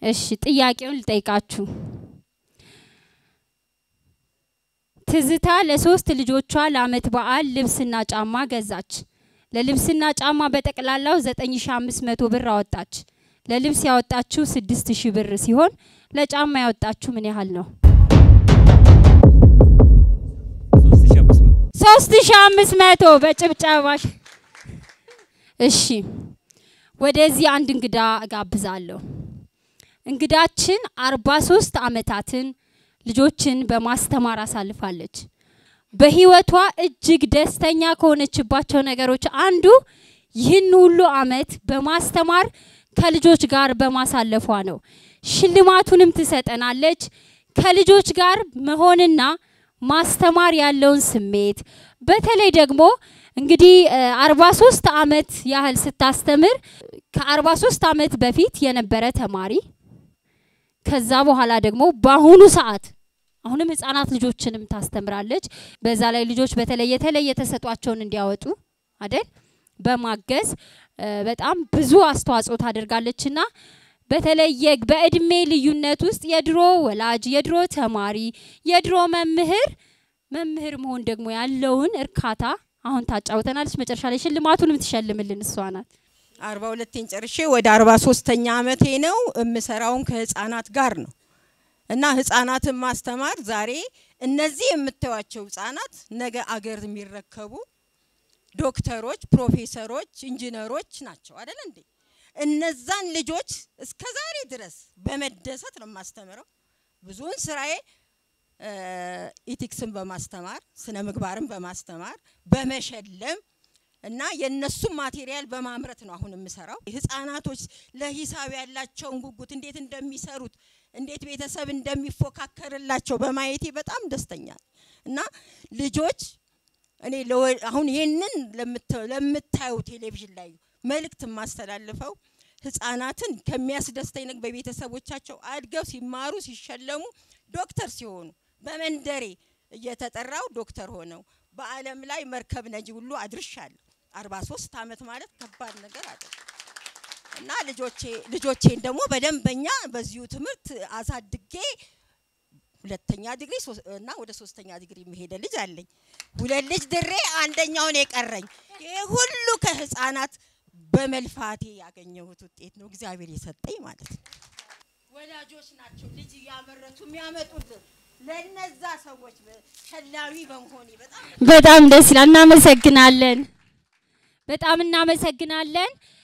እሺ ጥያቄውን ልጠይቃችሁ። ትዝታ ለሶስት ልጆቿ ለአመት በዓል ልብስና ጫማ ገዛች። ለልብስና ጫማ በጠቅላላው 9500 ብር አወጣች። ለልብስ ያወጣችው 6000 ብር ሲሆን ለጫማ ያወጣችው ምን ያህል ነው? 3500 በጭብጨባሽ። እሺ ወደዚህ አንድ እንግዳ እጋብዛለሁ። እንግዳችን 43 አመታትን ልጆችን በማስተማር አሳልፋለች። በህይወቷ እጅግ ደስተኛ ከሆነችባቸው ነገሮች አንዱ ይህን ሁሉ አመት በማስተማር ከልጆች ጋር በማሳለፏ ነው። ሽልማቱንም ትሰጠናለች። ከልጆች ጋር መሆንና ማስተማር ያለውን ስሜት በተለይ ደግሞ እንግዲህ አርባ ሶስት አመት ያህል ስታስተምር ከአርባ ሶስት አመት በፊት የነበረ ተማሪ ከዛ በኋላ ደግሞ በአሁኑ ሰዓት አሁንም ህጻናት ልጆችንም ታስተምራለች። በዛ ላይ ልጆች በተለይ የተለየ ተሰጧቸውን እንዲያወጡ አይደል በማገዝ በጣም ብዙ አስተዋጽኦ ታደርጋለችና በተለየ በእድሜ ልዩነት ውስጥ የድሮ ወላጅ፣ የድሮ ተማሪ፣ የድሮ መምህር መምህር መሆን ደግሞ ያለውን እርካታ አሁን ታጫውተናለች። መጨረሻ ላይ ሽልማቱንም ትሸልምልን እሷ ናት። አርባ ሁለቴን ጨርሼ ወደ አርባ ሶስተኛ አመቴ ነው። የምሰራውን ከህፃናት ጋር ነው እና ህፃናትን ማስተማር ዛሬ እነዚህ የምታዩቸው ህፃናት ነገ አገር የሚረከቡ ዶክተሮች፣ ፕሮፌሰሮች፣ ኢንጂነሮች ናቸው አይደል እንዴ? እነዛን ልጆች እስከ ዛሬ ድረስ በመደሰት ነው የማስተምረው። ብዙውን ስራዬ ኢቲክስን በማስተማር ስነ ምግባርን በማስተማር በመሸለም እና የነሱን ማቴሪያል በማምረት ነው አሁን የምሰራው። ህፃናቶች ለሂሳብ ያላቸውን ጉጉት እንዴት እንደሚሰሩት እንዴት ቤተሰብ እንደሚፎካከርላቸው በማየቴ በጣም ደስተኛ እና ልጆች እኔ አሁን ይህንን ለምታዩ ቴሌቪዥን ላይ መልእክት የማስተላልፈው ህፃናትን ከሚያስደስተኝ ነገር በቤተሰቦቻቸው አድገው ሲማሩ ሲሸለሙ ዶክተር ሲሆኑ በመንደሬ እየተጠራው ዶክተር ሆነው በዓለም ላይ መርከብ ነጂ ሁሉ አድርሻለሁ። አርባ ሶስት አመት ማለት ከባድ ነገር አለ እና ልጆቼ ልጆቼን ደግሞ በደንበኛ በዚሁ ትምህርት አሳድጌ ሁለተኛ ዲግሪ እና ወደ ሶስተኛ ዲግሪ የሚሄደ ልጅ አለኝ። ሁለት ልጅ ድሬ አንደኛውን የቀረኝ። ይሄ ሁሉ ከህፃናት በመልፋቴ ያገኘሁት ውጤት ነው፣ እግዚአብሔር የሰጠኝ ማለት ነው። ወላጆች ናቸው ልጅ እያመረቱ የሚያመጡት። ለነዛ ሰዎች ሸላሚ በመሆኔ በጣም በጣም ደስ ይላል። እናመሰግናለን። በጣም እናመሰግናለን።